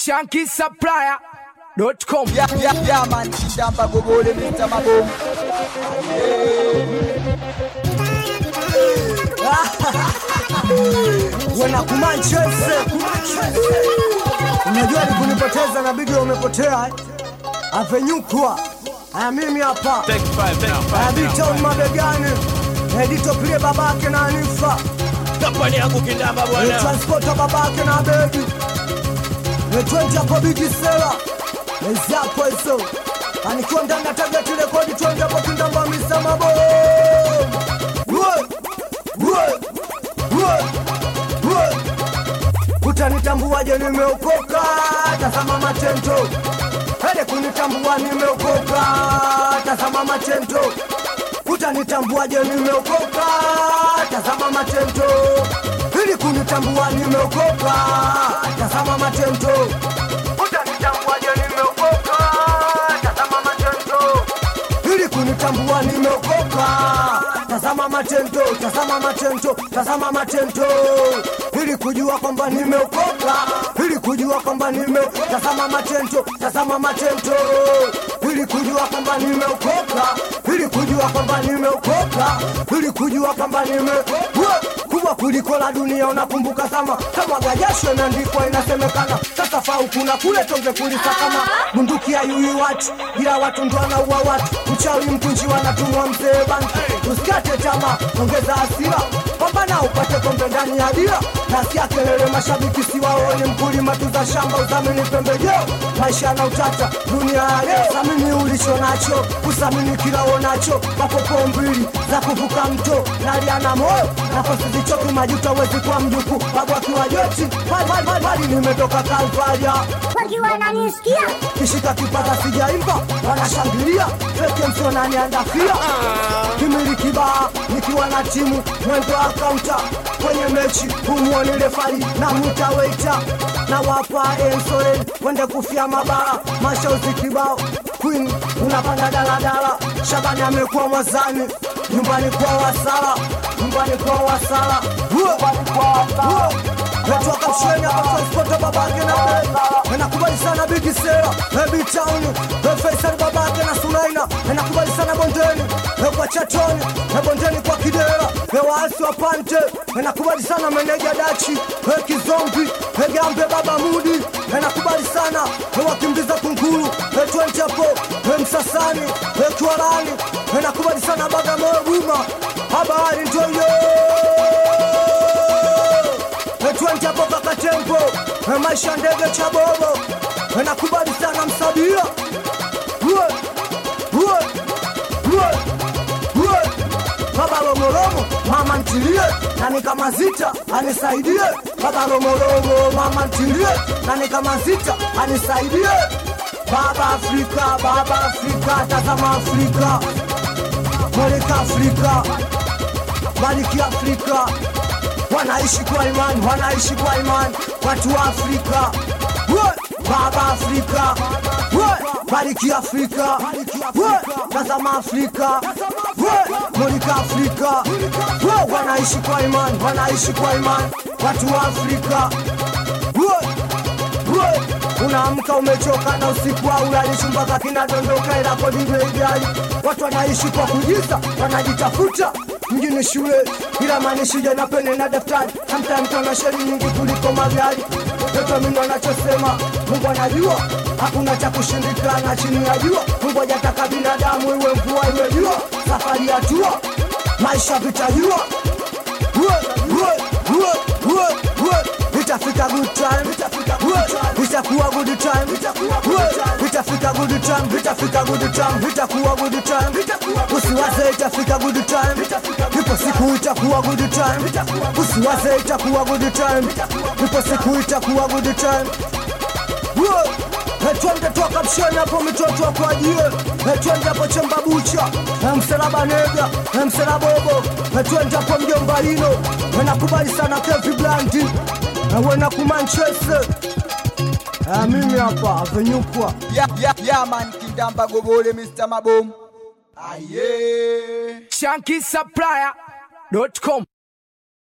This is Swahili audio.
Shanky Supplier.com. Yeah, yeah, yeah, man. Shamba gobole Mr. Maboom. wanakumanchese unajua ni kunipoteza na bidi umepotea eh? avenyukwa aya mimi hapa aya bitown mabegani edito plie babake na anifa kampani yangu kindamba bwana transporta babake na bebi etwenti hapo bigi sera eziapo hizo anikiwa ndani ya tageti rekodi twende hapo kindamba misa mabo utanitambuaje nimeokoka tazama matendo hele kunitambua nimeokoka tazama matendo utanitambuaje nimeokoka tazama matendo ili kunitambua nimeokoka tazama matendo utanitambuaje nimeokoka tazama matendo ili kunitambua nimeokoka tazama matendo tazama matendo tazama matendo ili kujua kwamba nimeokoka ili kujua kwamba nime tazama matendo tazama matendo ili kujua kwamba nimeokoka ili kujua kwamba nimeokoka ili kujua kwamba nime Wa- kubwa kuliko la dunia unakumbuka zama kama gajasho imeandikwa inasemekana sasa fau kuna kule tonge kulisa kama bunduki ya yui watu ila watu ndo wanaua watu mchawi mtunji wanatumwa mzee banki usikate tamaa ongeza hasira pambana upate kombe ndani ya dira nasikia kelele mashabiki siwaoni mkulima tuza shamba udhamini pembejeo maisha na utata dunia ya leo thamini ulicho nacho usamini kila uonacho mapopo mbili za kuvuka mto nalia na moyo nafasi zichoki majuto wezi kwa mjuku babu akiwa joti Mali, mali, mali, mali nimetoka kalvaria wakiwa wananisikia kishika kipaza sijaimba wanashangilia feke msonani andafia kimili kibaa nikiwa na timu mwendo wa kaunta kwenye mechi humwoni refari na mwita weita na wapa ensoren wende kufia mabara mashauzi kibao queen unapanda daladala shabani amekuwa mwazani nyumbani kwa wasala nyumbani kwa wasala nyumbani kwa wasala Natoka msheni hapa transporta babake na beba Nakubali sana bigi sera Heavy town Faisal babake na Sulaina Nakubali sana bondeni Kwa chatoni Na bondeni kwa kidera Waasi wa pante Nakubali sana meneja dachi Kizombi Gambe baba mudi Nakubali sana Wakimbiza kunguru Twente hapo Msasani Kiwarani Nakubali sana Bagamoyo Buma Habari ndio hiyo twende hapo kaka tempo Eh, maisha ndege cha bobo Eh, nakubali sana msabia Uwe, uwe, uwe, uwe. baba romoromo mama ntilie nani kama zita anisaidie baba romoromo mama ntilie nani kama zita anisaidie baba afrika baba afrika tazama afrika moleka afrika bariki afrika wanaishi kwa imani, wanaishi kwa imani, watu wa Afrika. We, Baba Afrika, we, bariki Afrika, we, tazama Afrika, we, mulika Afrika, we, wanaishi kwa imani, wanaishi kwa imani, watu wa Afrika. We, we, unaamka umechoka na usiku haulali, mpaka kinadondoka, ila kodi ndio ijali. Watu wanaishi kwa kujisa, wanajitafuta mjini shule, ila manishija na pene na daftari. Sometimes tuna sheri nyingi kuliko magari. Mtoto mimi ndo anachosema, Mungu anajua hakuna cha kushindikana chini ya jua. Mungu hajataka binadamu iwe mvua iwe jua, safari ya jua, maisha vitajua Uwe, uwe, uwe, uwe, uwe. Itafika good time, itafika good time, itakuwa good time, itakuwa good time, itafika good time, itafika good time, itakuwa good time, usiwaze itafika good time, ipo siku itakuwa good time, usiwaze itakuwa good time, ipo siku itakuwa good time. Uwe. Eh, twende toka msheni hapo mitoto kwa jie Eh, twende hapo chemba bucha Eh, msalaba nega Eh, msalaba bobo Eh, twende hapo mjomba ino Eh, nakubali sana kevi blandi Eh, wena kumanchese Eh, mimi hapa avenyukwa Yeah, yeah, yeah, man. Kindamba gobole Mr. Maboom. Aye. Shanky Supplier.com.